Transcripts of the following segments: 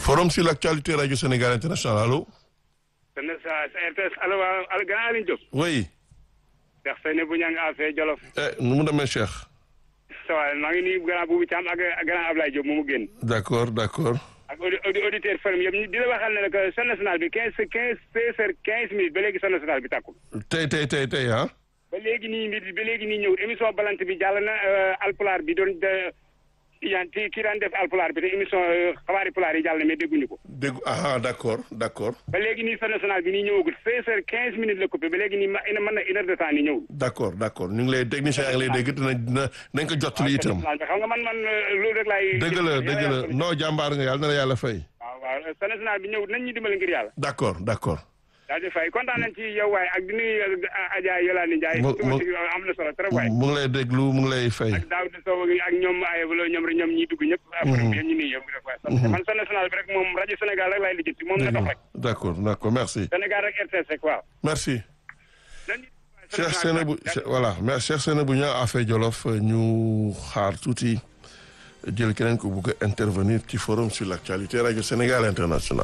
forum sur l'actualité radio Sénégal international allo. dana sa RTS allo waaw al grand Aliou Diop. oui. Cheikh Seyni bu ñang affaire Jolof. eh nu mu demee Cheikh. ça va maa ngi nuyu grand Boubou Thiam ak ak grand Ablaye Diop moomu génn. d'accord d'accord. ak audi audi auditeur forum yëpp di la waxal ne que son national bi quinze quinze seize heures quinze minutes ba léegi son national bi tàkkul. tey tey tey tey ah. ba léegi nii mbir ba léegi nii ñëw émission balante bi jàll na alpulaar bi doon de yan ci ki daan def alpulaar bi te émission xabaari pulaar yi jàll na mais dégguñu ko. dégg ah d'accord d'accord. ba léegi nii son national bi nii ñëwagul seize heures quinze minutes la coupé ba léegi nii ma mën na une heure de temps nii ñëwul. d'accord d'accord ñu ngi lay technicien yaa ngi lay dégg dina dina nañ ko jottali itam. xam nga man man loolu rek laay. dëgg la dëgg la non jàmbaar nga yàlla na la yàlla fay. waaw waaw son national bi ñëw nañ ñu dimbali ngir yàlla. d'accord d'accord. daa di fay kontaan nañ ci yow waaye ak di nuyu Adja Yolande Ndiaye. mu mu am na solo trop waaye. mu ngi lay déglu mu ngi lay fay. ak Daouda Sow ak ñoom aywa ñoom rek ñoom ñiy dugg ñëpp. après ñu nuyu yow rek waaye. man son national bi rek moom rajo Sénégal rek laay lijjanti moom na dox rek. d'accord d'accord merci. Sénégal rek RTS rek waaw. merci. Cheikh Seynabou voilà mais Cheikh Seynabou ñaa affaire Jolof ñu xaar tuuti jël keneen ko bugg a intervenir ci forum sur l'actualité rajo Sénégal international.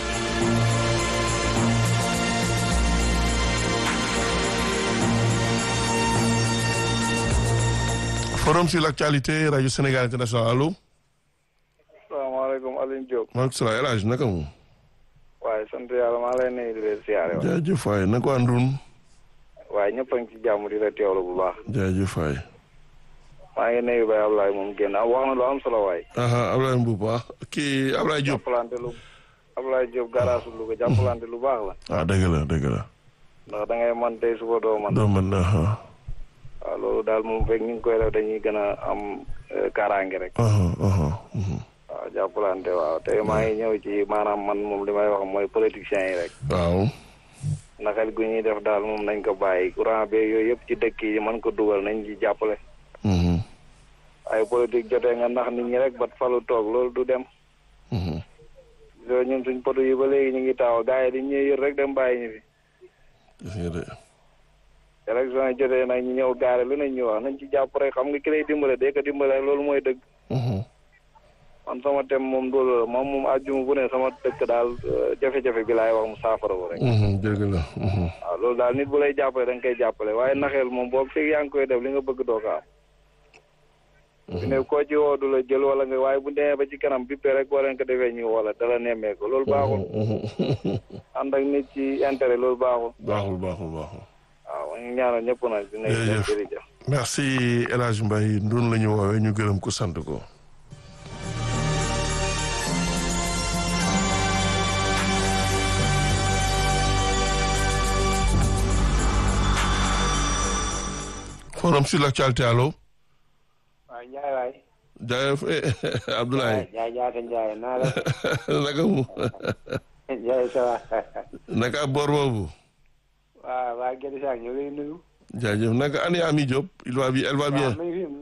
forum sur l'actualité rajo Sénégal international allo. salaamaaleykum Alioune Diop. maaleykum salaam El Hadj naka mu. waaye sant yàlla maa lay nuyu di leen siyaare waay. jaajëf waay naka waa Ndun. waaye ñëpp a ngi ci jàmm di la teewlu bu baax. jaajëf waay. maa ngi nuyu Baye Ablaye moom génn ah wax na lu am solo waay. Ablaye Mbuub baax kii Ablaye Diop. jàppalante lu Ablaye Diop garaasu Louga jàppalante lu baax la. ah dëgg la dëgg la. ndax da ngay man tey suba doo man. doo mën na waaw loolu daal moom fekk ñu ngi koy def dañuy gën a am kaaraange rek. waaw jàppalante waaw tey maa ngi ñëw ci maanaam man moom li may wax mooy politiciens yi rek. waaw. naxal gu ñuy def daal moom nañ ko bàyyi courant beeg yooyu yëpp ci dëkk yi mën ko dugal nañ ci jàppale. ay politique jotee nga nax nit ñi rek bat falu toog loolu du dem. loolu ñun suñ poto yi ba léegi ñu ngi taaw gars yi dañ ñuy yër rek dem bàyyi ñu fi. élection yi jotee nag ñu ñëw gaare lu nañ ñu wax nañ ci jàpp rek xam nga ki lay dimbale day ko dimbale rek loolu mooy dëgg. man sama tem moom loolu la moom moom àjjuma bu ne sama dëkk daal jafe-jafe bi laay wax mu saafara wu rek. dëgg la. waaw loolu daal nit bu lay jàppale da nga koy jàppale waaye naxeel moom boo fekk yaa ngi koy def li nga bëgg doo ko am. su ne koo ci woo du la jël wala nga waaye bu demee ba ci kanam bi rek boo leen ko defee ñu wala dala nemmee ko loolu baaxul. ànd ak nit ci intérêt loolu baaxul. baaxul baaxul baaxul. waaw ñu ñaanal ñëpp nag. dinañ leen jërëjëf. merci El Hadj Mbaye ndun la ñu woowee ñu gërëm ko sant ko. forum sur l'actualité allo. waaw Ndiaye waay. jaajëf Abdoulaye. Ndiaye jaata Ndiaye naa la. naka mu. Ndiaye ça va. naka boor boobu. waaw waa Guèye Sarr ñu ngi lay nuyu. jaajëf naka ani Ami Diop il va bien elle va bien. waaw mi ngi fi